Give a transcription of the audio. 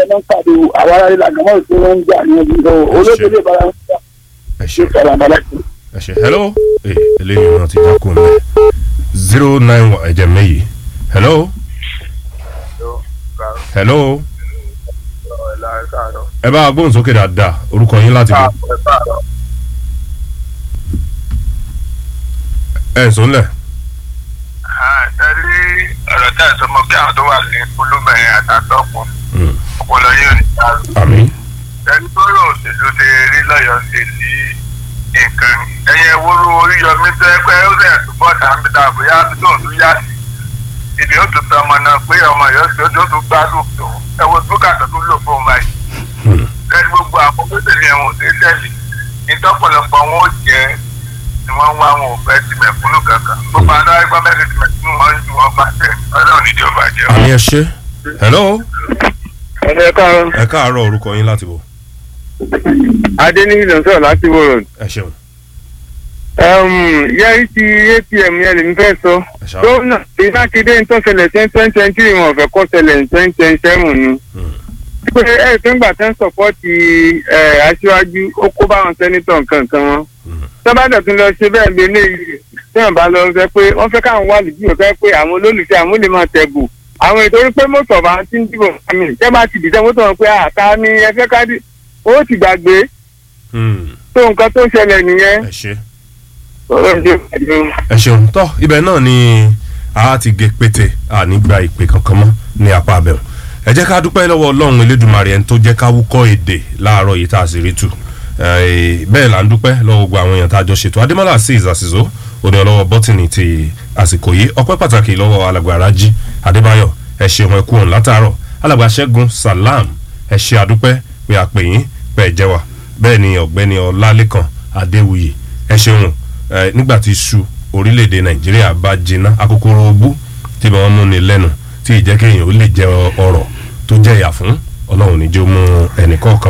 náà ń pàdé àwọn ará ilé àgbàmọ́ ìṣe wọn ń jà ní ẹbí lọ olóògbé lè bára wọn jà ẹ ṣe ṣe fara balẹ̀ sí. ẹ ṣe hello ee eléyìí náà ti jákò mẹ zero nine one ẹ̀jẹ̀ méyì hello hello ẹ bá gbóhùn sókè dáadáa orúkọ yín láti bọ̀ ẹ̀ ń sọ́nlẹ̀ tẹ́lí ọ̀rọ̀ tẹ́ ẹ̀ sọ mọ́ kí àwọn tó wà ní kúlúmẹ̀ àtàtọ́kùn ọpọlọ yóò ní dàrú. àmì tẹ́lí tó rò òṣèlú ṣe rí lọ́yọ̀ọ́ sí sí nǹkan ẹ̀yẹ wúrú oríyọmí tẹ́ pé ó sì túbọ̀ tàbí tàbí yá tó ń tún yá sí ibi ó tún tọmọ náà pé ọmọ yóò ṣe ó tún gbádùn tó ẹ wo búkàtà tó lò fún un báyìí. tẹ́lí gbogbo àwọn tó tẹ̀lé ẹ̀wọ̀n tó tẹ̀lé ìtọ́pọ̀lọpọ̀ wọn ò jẹ́ ni wọ́n wá wọn ò fẹ́ ti mẹ̀kúnnù kankan gbogbo àná ẹgbẹ́ mẹ́rin ti mẹ̀kúnnù wọn ju wọn bá tẹ̀ ọlọ́run nídìí ọba jẹ́ o. àmì ẹ ṣe hello ẹni ẹ káàárọ̀ ẹ káàárọ̀ orúkọ yín láti bọ̀ adéníyí ló ń sọ̀rọ̀ láti wòrò ẹ ṣeun yẹ́rì ti apm yẹn lèmi fẹ́ sọ ẹ ṣáà gómìnà ìmákédé ń tó ṣẹlẹ̀ sí twenty twenty three wọn ò fẹ́ kó ṣẹlẹ̀ ní twenty twenty seven ni pé ẹ tó ń gbà tán sọpọ́ọ̀tì aṣíwájú ó kó báwọn sẹ́nitọ̀ nǹkan wọn tọ́bàdàn tún lọ ṣe bẹ́ẹ̀ lélẹ̀ yìí tí wọ́n bá lọ sọ pé wọ́n fẹ́ káwọn wà lùdí òfẹ́ pé àwọn olólùfẹ́ àwọn olè máa tẹ̀bù àwọn ètò orí pé mọ́tò ọ̀bà ti ń dìbò àmì tẹ́ bá ti dìtẹ́ mọ́tò wọn pé àká ni ẹ fẹ́ ká dì ó ti gbàgbé tó nǹkan tó ṣẹlẹ̀ nìyẹn ẹ ṣe ọlọ́run ṣe pàdé o. ẹ ṣeun tọ ibẹ̀ náà ni a ti gé pété ànígbà ìpè kankan mọ́ ní apá abẹ́hùn ẹ jẹ́ ká dúpẹ́ lọ́wọ́ ọlọ́run elédùnmarè ẹni tó jẹ́ ká wúkọ́ èdè láàárọ̀ yìí tá a sì rí tù Eh, bẹ́ẹ̀ là ń dúpẹ́ lọ́wọ́ gbogbo àwọn èèyàn tá a jọ ṣètò adémọ́lá azeez àṣìṣó òní ọlọ́wọ́ bọ́tìnì ti àsìkò yìí ọpẹ́ pàtàkì lọ́wọ́ alàgbà arájí adébáyọ̀ ẹ ṣeun ẹ kú òun látàárọ̀ alàgbà ṣẹ́gun salam ẹ ṣe àdúpẹ́ pé àpè yín pé ẹ jẹ́ wa bẹ́ẹ̀ ni ọ̀gbẹ́ni ọlálékan adéwuyì ẹ ṣeun ẹ nígbà tí iṣu orílẹ̀-èdè nàìjíríà bá jiná akókòrò ogbú tí wọ́n mú ni lẹ́nu tí ìjẹ́kẹ́yìn ó lè jẹ ọ̀rọ̀ tó jẹ́ ìyà fún ọlọ́run níjó mú ẹnì kọ̀ọ̀kan